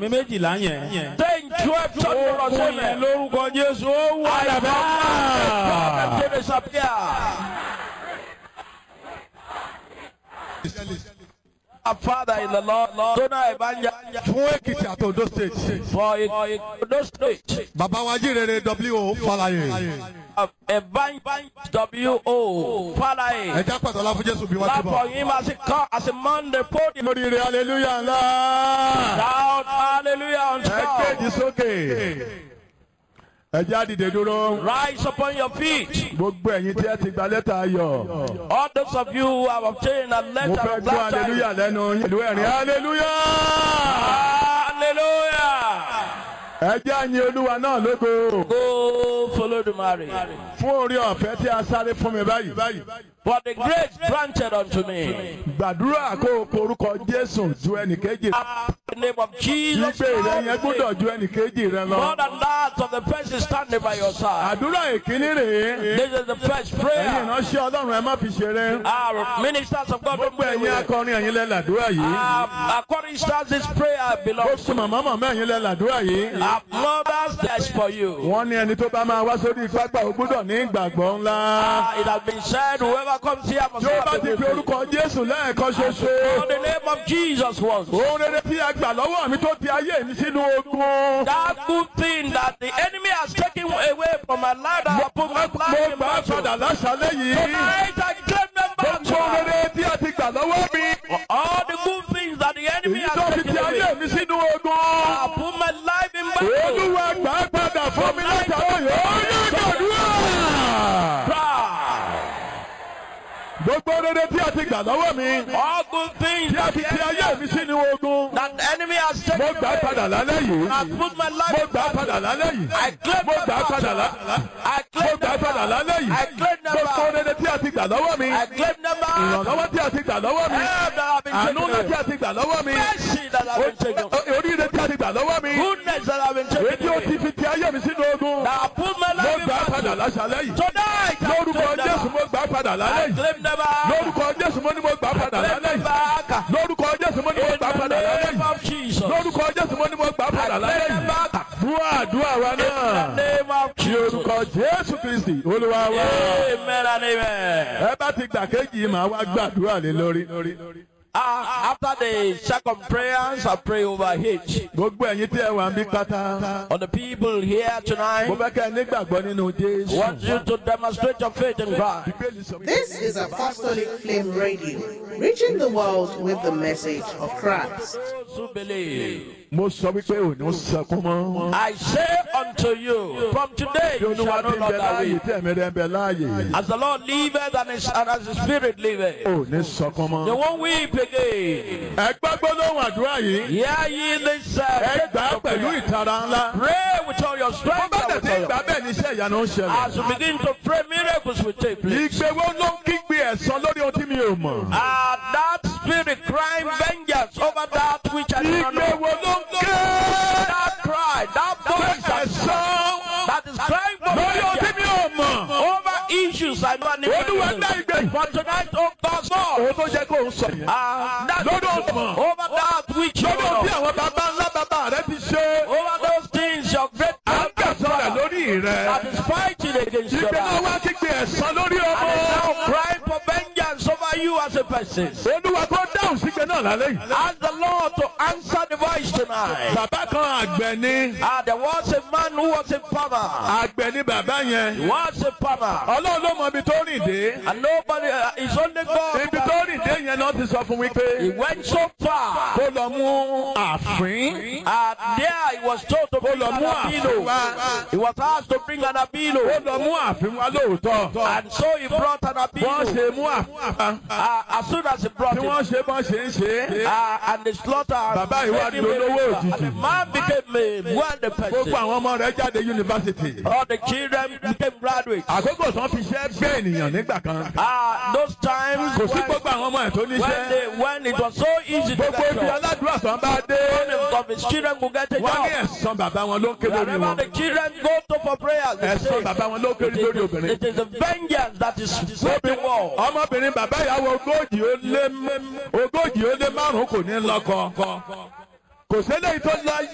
mi méjìlá yẹn. Saying 12 church members, Ogun yẹn amen. lórúkọ Jésù ó wà I dàbá. command them to disappear. Our Father in the Lord, Lord, Dona Ebanya, fún èkìtì àti ondo state for it, those stage, bàbá wa jíire w falaye Ebanya W.O. Father, ẹja pàtó la fún jésù bí wọn ti clap for bọ. him as he come, as a man, the podium. lóríire aleluya ńlá Shout hallelujah on ẹ top. kéèjì sókè ẹja dìde dúró Rise upon your feet. gbogbo ẹ̀yin tí ẹ ti gba lẹ́tà ayọ̀ All those of you who have obtained a mo letter fẹ́ of gbọ́ glad aleluya tidings. lẹ́nu yín ìlú ẹ̀rín aleluya Hallelujah. ẹja yin olúwa náà lógo Go follow the marriage. fún orí ọ̀fẹ́ tí a sáré fún mi báyìí For the grace granted unto me. gbàdúrà kó o porúkọ jésù ju ẹnìkejì rẹ In the name of Jesus. gbígbé rẹ yẹn gbọ́dọ̀ ju ẹnìkejì rẹ lọ. More than that of the person standing by your side. àdúrà ìkíní rèé This is the first ẹ̀yin prayer. ìránṣẹ́ ọlọ́run ẹ má fi ṣeré Our ministers of God don't gbogbo play ẹ̀yin with it. akọrin ẹ̀yin lẹ làdúrà yìí Uh, according to this prayer belongs gbogbo màmá màmá ẹ̀yin lẹ làdúrà yìí our mothers that's for you. wọ́n ní ẹni tó bá máa wá sórí pápá ó gbọ́dọ̀ ní ìgbàgbọ́ ńlá Uh, it has been said whoever comes here must tí ó bá have ti the fi faith. orúkọ jésù lẹ́ẹ̀kan ṣoṣo In the name of Jesus once. ohun rere tí a gbà lọ́wọ́ mi tó ti ayé mi sínú ogun That good thing that the enemy has taken away from my life that I put my mo life in gbà á battle. padà láṣálẹ́ yìí Tonight I claim them back. gbogbo ohun rere tí a ti gbà lọ́wọ́ mi All the good things that the enemy èyí tó has fi taken ti ayé away. mi sínú ogun. I put my life in battle. olúwa gbà á padà fún mi látàrí yìí ó yẹ gbàdúrà. gbogbo rere tí a ti gbà lọ́wọ́ mi All good things tí a that fi the ti ayé enemy, mi sínú ogun that the enemy has mo taken gbà á away. padà lálẹ́ yìí I put my life mo in gbà á padà battle. lálẹ́ yìí I claim mo them gbà á back. padà lá- I mo claim gbà á them padà back. lálẹ́ yìí I claim them gbogbo back. rere tí a ti gbà lọ́wọ́ mi I claim them back. ìrànlọ́wọ́ tí a ti gbà lọ́wọ́ mi Help that have been àánú taken ńlá tí away. a ti gbà lọ́wọ́ mi Mercy that have been taken away. o- oríire tí a ti gbà lọ́wọ́ mi Goodness that have been èyí taken tí ó ti away. fi ti ayé mi sínú ogun That I put my mo life in gbà á padà battle. láṣálẹ́ yìí Tonight I lórúkọ claim them jésù back. mo gbà á padà lálẹ́ I yìí claim them back. lórúkọ jésù mo ní mo gbà á padà Claim lálẹ́ them yìí back. lórúkọ jésù mo ní mo In gbà á padà the lálẹ́ name yìí of Jesus. lórúkọ jésù mo ní mo gbà á padà lálẹ́ Claim them yìí back. dúà dúà wa In the náà name of ní Jesus. orúkọ jésù kristi olúwa wa Amen and amen. ẹ bá ti gbà kéjì yìí màá wá gbàdúrà lé lórí Uh, after the second prayers, I pray over H. gbogbo ẹ̀yin tí ẹ wà ń bí pátá On the people here mo tonight, fẹ́ kẹ́ ẹ nígbàgbọ́ nínú jésù want you to demonstrate your faith in God. Bíbélì sọ wípé- This is Apostolic Flame Radio, reaching the world with the message of Christ. Those who believe, mo sọ wípé ò ní sọkún mọ́. I say unto you, from today bí you olúwa shall ti no ń bẹ longer láàyè weep. tí ẹ̀mí rẹ̀ ń bẹ láàyè As the Lord liveth and, his, and as the Spirit liveth, ò ní sọkún they mọ́. won't weep again. ẹ gbọ́ gbólóhùn àdúrà yìí Hear ye this uh, ẹ gbà á faith of pẹ̀lú prayer. ìtara ńlá. Pray with all your bó strength. bá and tẹ̀ with sí all your- ìgbà bẹ́ẹ̀ ni iṣẹ́ ìyanu ń ṣẹlẹ̀. As you begin to pray, miracles will take place. ìgbéwó ló ń kígbe ẹ̀san lórí ohun tí mi ò mọ̀. Ah, that spirit crying vengeance over that which I do not know. ìgbéwó ló ń ké That cry, that voice that, ẹ̀san that is crying for lórí ohun tí mi vengeance ò mọ̀. over issues I don't olúwa dá know. ìgbé For tonight, oh God, Lord, òun tó jẹ́ kó ń sọ yẹn. ah, that lórí ohun over that which you lórí ohun tí know, àwọn bàbá ńlá bàbá rẹ ti ṣe. over those things your great à ń kẹsàn rẹ̀ lórí rẹ̀. that is fighting against your ìgbé náà life. wá kígbe ẹ̀san lórí And is now ọmọ. crying for vengeance over you as a person. olúwa kó dáhùn sígbe náà lálẹ́ yìí. Ask the Lord to answer the voice tonight. bàbá kan àgbẹ̀ ni Ah, there was a man who was a farmer. àgbẹ̀ ni bàbá yẹn. He was a farmer. ọlọ́run ló mọ ibi tó rìn dé. And nobody, uh, it's only God. ibi tó rìn dé yẹn náà ti sọ fún mi He pé went so far. kó lọ mú àfín. And there he was told to bring lọ an mú àfín abilo. wá. He was asked to bring an ó abilo. lọ mú àfín wá lóòótọ́. And so he brought an wọ́n abilo. ṣe mú àfín wá. Uh, as soon as he brought tí it, wọ́n ṣe bọ́n ṣe ń ṣe. uh, and the slaughter. Bàbá yìí wá made him di a olówó river. òjijì. And the man became a wealthy gbogbo person. àwọn ọmọ rẹ̀ jáde yunifásitì. All the children became graduates. àkókò tán fi ṣẹ́ gbé ènìyàn nígbà kan. Ah, those times kò sí when, gbogbo àwọn ọmọ ẹ̀ tó when, níṣẹ́. they, when it was so easy to gbogbo get ibi jobs. aládùúrà tán bá dé. One of his children could get a wọ́n ní job. ẹ̀san bàbá wọn ló ń ké lórí Wherever wọn. the children go to for prayers, they ẹ̀san say, bàbá wọn ló ń ké it lórí is, obìnrin. it is a vengeance that is sweeping war. ọmọbìnrin bàbá ìyàwó ogójì ó lé ogójì ó lé márùn-ún kò ní lọ́kọ. kò sí eléyìí tó láyé.